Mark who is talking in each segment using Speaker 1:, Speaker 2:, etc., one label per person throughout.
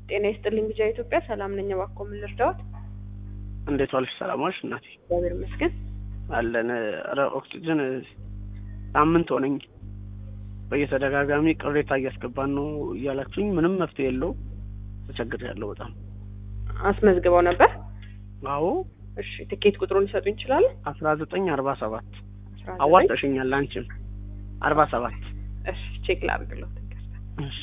Speaker 1: ጤና ይስጥልኝ ቢጃ ኢትዮጵያ ሰላም ነኝ። እባክዎ ምን ልርዳዎት?
Speaker 2: እንዴት ዋልሽ? ሰላም ዋልሽ እናቴ?
Speaker 1: እግዚአብሔር ይመስገን።
Speaker 2: አለን። ኧረ ኦክሲጅን ሳምንት ሆነኝ። በየተደጋጋሚ ቅሬታ እያስገባን ነው እያላችሁኝ ምንም መፍትሄ የለው። ተቸግሬያለሁ በጣም።
Speaker 1: አስመዝግበው ነበር?
Speaker 2: አዎ
Speaker 1: እሺ ትኬት ቁጥሩን ሊሰጡኝ ይችላሉ?
Speaker 2: አስራ ዘጠኝ አርባ ሰባት
Speaker 1: አስራ ዘጠኝ
Speaker 2: አዋጣሽኛል አንቺም አርባ ሰባት
Speaker 1: እሺ ቼክ ላድርግልዎት። ይቅርታ።
Speaker 2: እሺ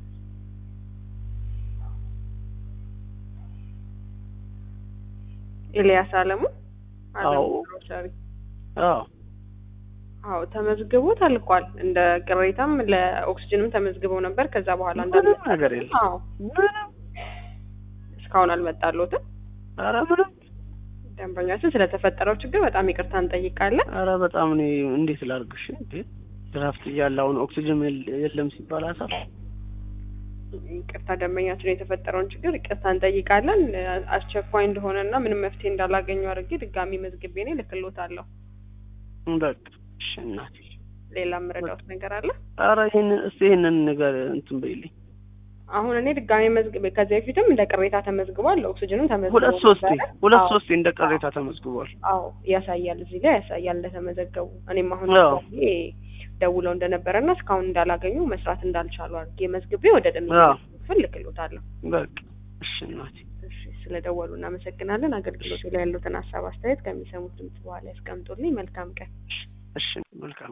Speaker 1: ኤልያስ አለሙ አለሙ
Speaker 2: አዎ።
Speaker 1: ግሮሰሪ።
Speaker 2: አዎ
Speaker 1: አዎ ተመዝግቦ ተልኳል። እንደ ቅሬታም ለኦክስጅንም ተመዝግበው ነበር። ከዛ በኋላ እንዳለ
Speaker 2: ምንም ነገር የለም
Speaker 1: አዎ
Speaker 2: ምንም
Speaker 1: እስካሁን አልመጣልዎትም።
Speaker 2: ኧረ ምንም
Speaker 1: ደንበኛችን ስለተፈጠረው ችግር በጣም ይቅርታ እንጠይቃለን።
Speaker 2: ኧረ በጣም እኔ እንዴት ላድርግሽ እንዴ ድራፍት እያለ አሁን ኦክሲጅን የለ- የለም ሲባል አሳፍ
Speaker 1: ይቅርታ ደንበኛችን የተፈጠረውን ችግር ይቅርታ እንጠይቃለን። አስቸኳይ እንደሆነና ምንም መፍትሄ እንዳላገኙ አድርጌ ድጋሚ መዝግቤ እኔ ልክልዎታለሁ።
Speaker 2: በቃ እሺ እናቴ
Speaker 1: ሌላ የምረዳዎት ነገር አለ?
Speaker 2: ኧረ ይሄንን እስቲ ይሄንን ነገር እንትን በይልኝ
Speaker 1: አሁን እኔ ድጋሚ መዝግቤ ከዚህ በፊትም እንደ ቅሬታ ተመዝግቧል። ኦክሲጅንም ተመዝግቦ
Speaker 2: ሁለት ሶስቴ
Speaker 1: ነበረ።
Speaker 2: ሁለት
Speaker 1: አዎ፣
Speaker 2: ሶስቴ እንደ ቅሬታ ተመዝግቧል
Speaker 1: አዎ ያሳያል፣ እዚህ ላይ ያሳያል እንደተመዘገቡ። እኔም አሁን
Speaker 2: አዎ።
Speaker 1: ድጋሚ ደውለው እንደነበረና እስካሁን እንዳላገኙ መስራት እንዳልቻሉ አድርጌ መዝግቤ ወደ ደሚ
Speaker 2: አዎ።
Speaker 1: ክፍል ልክልዎታለሁ።
Speaker 2: በቃ እሺ እናቴ
Speaker 1: እሺ ስለደወሉ እናመሰግናለን። አገልግሎቱ ላይ ያሉትን ሀሳብ አስተያየት ከሚሰሙት ድምጽ በኋላ ያስቀምጡልኝ። መልካም ቀን።
Speaker 2: እሺ መልካም